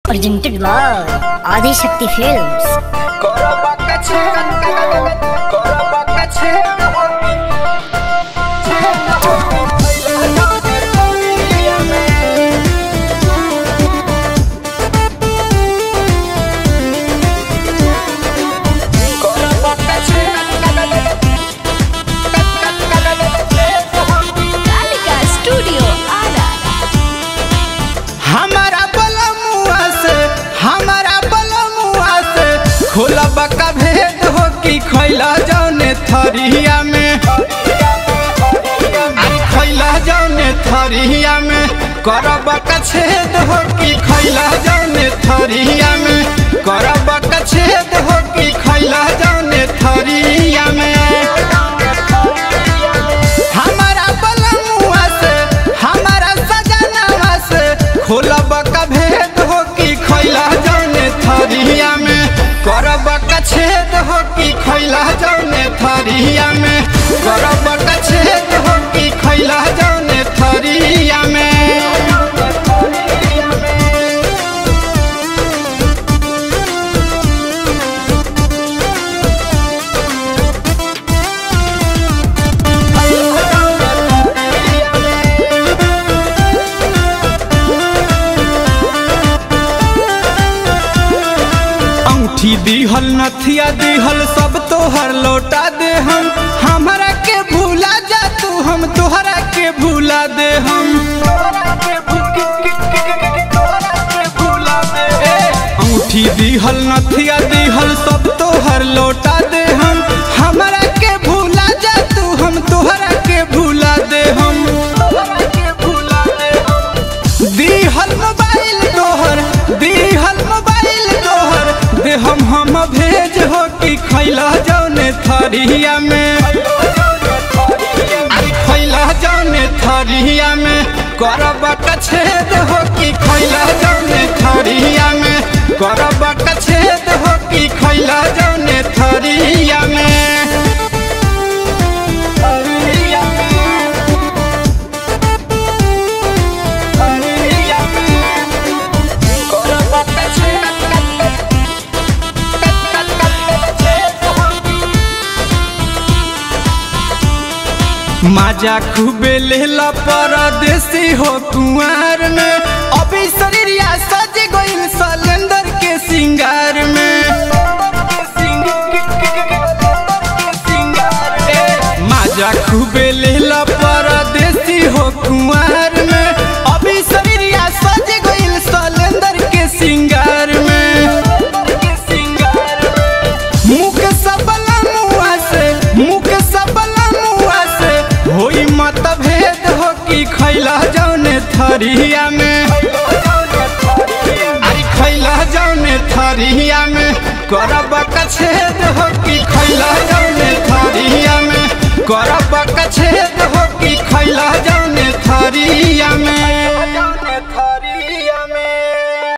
presented by Adi Shakti Films. Kalika studio Ara हमारा बलमुआ से हमारा बलमुआ से खोला बका भेद हो कि खैला जौने थरिया में अरे खैला जौने थरिया में करब का छेद हो कि खैला जौने थरिया में करब का छेद हो कि खैला जौने थरिया में हमारा बलमुआ से हमारा सजनवा से खोलब का भेद हो कि खैला जौने थरिया में करब का छेद हो कि खैला जौने थरिया में करब का छेद हो कि खैला जौने थरिया में अंगूठी दिहल नथिया दिहल सब तोहर लौटा दे हम हमरा के भूला जा तू हम तोहरा के भूला दे हम ए, अंगूठी दिहल नथिया दिहल सब तोहर लौटा दे हम हमरा के भूला जा तू हम तोहरा के भूला दे हम दिहल मोबाइल तोहर दिहल मोबाइल तोहर दे हम हम भेज हो कि खैला जौने थरिया में अरे खैला जौने थरिया में करब का छेद हो कि खैला जौने थरिया में करब का छेद हो कि खैला जौने थरिया में माजा खूबे लेला परदेसी हो कुंवर में अभी शरीरिया सज गइल सिलेंडर के सिंगार में ए, माजा खूबे लेला परदेसी हो कुंवर में अभी शरीरिया सज गइल सिलेंडर के सिंगार में मुख सबला मुआ से मुख सबला मुआ से होई मत भेद हो कि खैला जौने थरिया में अरे खैला जौने थरिया में करब का छेद हो कि खैला जौने थरिया में करब का छेद हो कि खैला जौने थरिया में